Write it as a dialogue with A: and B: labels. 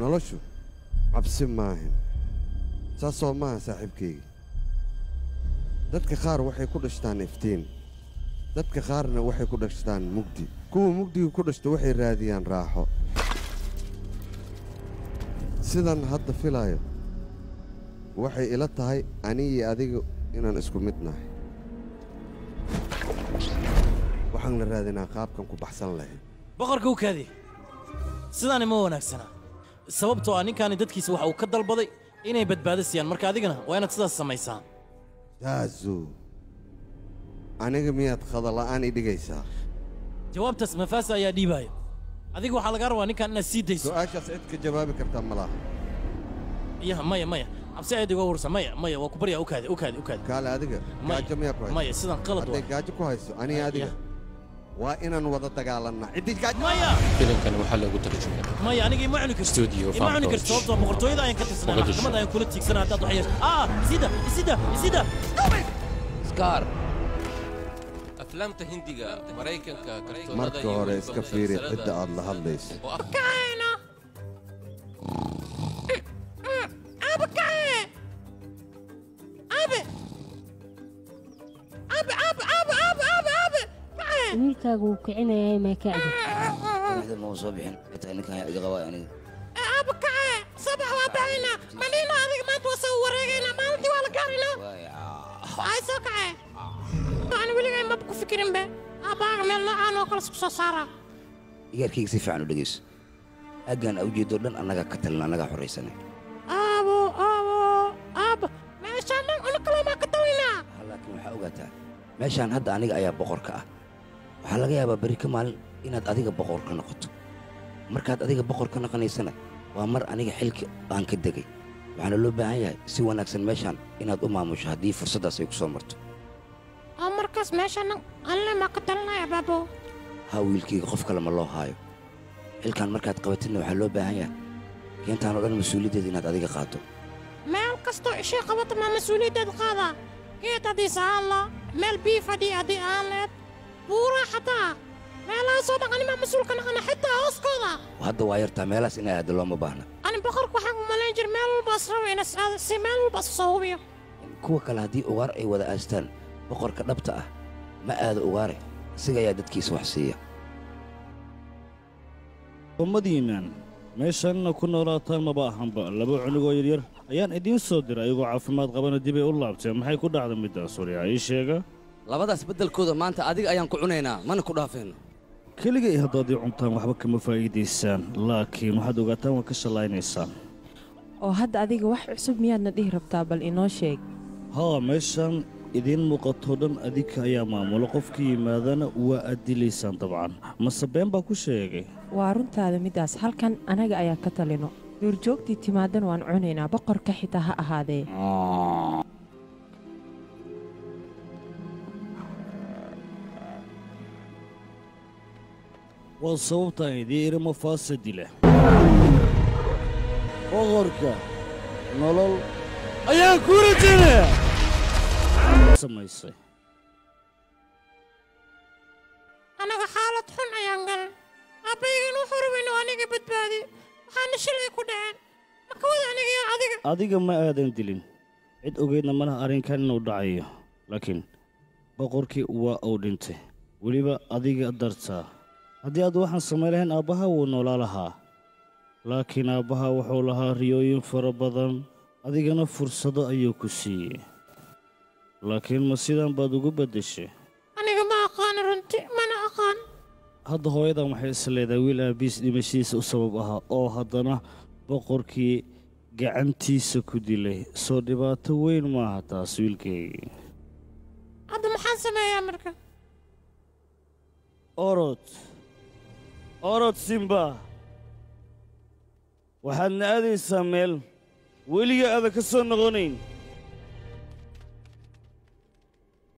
A: noloshu cabsi maahan saasoo maaha saaxiibkayga dadka qaar waxay ku dhashtaan iftiin dadka qaarna waxay ku dhashtaan mugdi kuwa mugdiga ku dhashta waxay raadiyaan raaxo sidan hadda filaayo waxay ila tahay ani iyo adiga inaan isku mid nahay waxaan la raadinaa qaabkan ku baxsan lahayd
B: boqorka u kaadi sidaani ma wanaagsana sababtoo ah ninkaani dadkiisa waxa uu ka dalbaday inay badbaado siiyaan marka adigana waa inaad sidaas samaysaa
A: daazu aniga miyaad khadala'aan i dhigaysaa
B: jawaabtaas mafaasa ayaa dhiibaayo adiga waxaa lagaa rabaa ninkan inaad sii dayso
A: su'aashaas cid ka jawaabi kartaa ma laha
B: yaha maya maya cabsi aad iga warsa maya maya waa ku baryaa u kaadi u kaadi u kaadi
A: kaale adiga
B: Maya,
A: gaajo miyaa ku hayso
B: maya sidan qalad
A: hadday
B: waa
A: gaajo ku hayso aniga adiga waa inaan wada dagaalannaa ciddii gaajo
B: maya
C: filimkan waxaa lagu tarjumay
B: maya aniga ima cuni karto
C: Studio
B: ima cuni
C: Fancoach.
B: karto sababtoo boqortooyada ayaan ka tirsanaa
C: Mogadishu.
B: maxkamadda ayaan kula tiigsanaa haddaad wax yeesho ah isida isida isida
D: scar aflaamta hindiga maraykanka kartoonada
A: marka
D: iyo
A: hore
D: weliba
A: iska fiiri
D: musalsalada
A: cidda aad la hadlayso
D: oo af
E: wiilkaagu wuu kicinayay maa ka adi
F: madaxda ma soo bixin xitaa ninkan yaa iga qabaa aniga
G: aaba kace sabax waa baxaynaa malina adiga maanta waa soo wareegaynaa maalintii waa la gaaraynaa ay soo kace aan weligay maba ku fikirinbe aabbaaga meel noocaan oo kale isku soo saaraa
F: igaarkayga si fiican u dhegeyso aaggan a ujeedo dhan annagaa ka talin annagaa xoraysanay
G: aabo aabo aaba meeshaan dhan una kalamaa ka talinaa
F: laakiin waxaa ogaataa meeshaan hadda aniga ayaa boqor ka ah waxaa laga yaabaa berri ka maalin inaad adiga boqor ka noqoto markaad adiga boqor ka noqonaysana waa mar aniga xilki aan ka degay waxaana loo baahan yahay si wanaagsan meeshaan inaad u maamusho haddii fursaddaas ay ku soo marto
G: oo markaas meeshaan dhan alle maa ka talinaya baabo
F: ha wiilkayga qof kale ma loo haayo xilkan markaad qabatidna waxaa loo baahan yahay keentaan oo dhan mas-uuliyaddeeda inaad adiga qaaddo
G: meel kastoo ishii qabata maa mas-uuliyaddeed qaadaa geed haddii sahaan la meel bii fadhiya haddii aan leed buuraa xataa meelahaasoo dhan animaa mas-uulka naqana xitaa hooskooda
F: hadda waa yartaa meelahaas inay aaddo looma baahna
G: ani boqorka waxaan u malayn jir meel walbaas raba inas aado si meel walbaas soo hubiyo
F: kuwa kale haddii ugaar ay wada aastaan boqorka dhabta ah ma aado ugaare isaga ayaa dadkiisa wax siiya
H: ummadiinnan meeshaanna ku noolaataan maba ahanba laba cunugoo yaryar ayaan idiin soo diray ayagoo caafimaad qabana dibay u laabteen maxay ku dhacda middaas waryaa ii sheega
I: labadaas beddelkooda maanta adiga ayaan ku cunaynaa mana ku dhaafayno
H: keligay haddaad ii cuntaan waxba kama faa'iidaysaan laakiin waxaad ogaataan waa ka shallaynaysaan
J: oo hadda adiga wax cusub miyaadna dhihi rabtaa bal inoo sheeg
H: haa meeshaan idiin muuqatoo dhan adinka ayaa maamulo qofka yimaadana waa aad dilaysaan dabcan mase been baa ku sheegay
J: waa runtaada middaas halkan anaga ayaa ka talino duurjoogtii timaadan waan cunaynaa boqorka xitaa ha ahaadee
H: waa sababtaan idii irimo faasa dila boqorka nolol ayaan ku rajinaya samaysay
G: anaga xaalad xun ayaan galan aabbaygan wuxuu rabayna waa aniga badbaadi waxaana shilay ku dhaceen makawada aniga iyo adiga
H: adiga ma aadan dilin cid ogeydna malaha arrinkan inuu dhacayo laakiin boqorkii waa uu dhintay weliba adiga dartaa haddii aad waxaan samayn lahayn aabbaha wuu noolaa lahaa laakiin aabbaha wuxuu lahaa riyooyin fara badan adigana fursado ayuu ku siiyey laakiin ma sidan baad ugu beddeshay
G: aniga ma aqaan runti mana aqaan
H: hadda hooyadan waxay is leedahay wiil aabiis dhimashiisa u sabab ahaa oo haddana boqorkii gacantiisa ku dilay soo dhibaato weyn maaha taas wiilkaygii
G: hadda maxaan sameeyaa marka
H: orod orod simba waxaadna aadaysaa meel weliga aadan ka soo noqonayn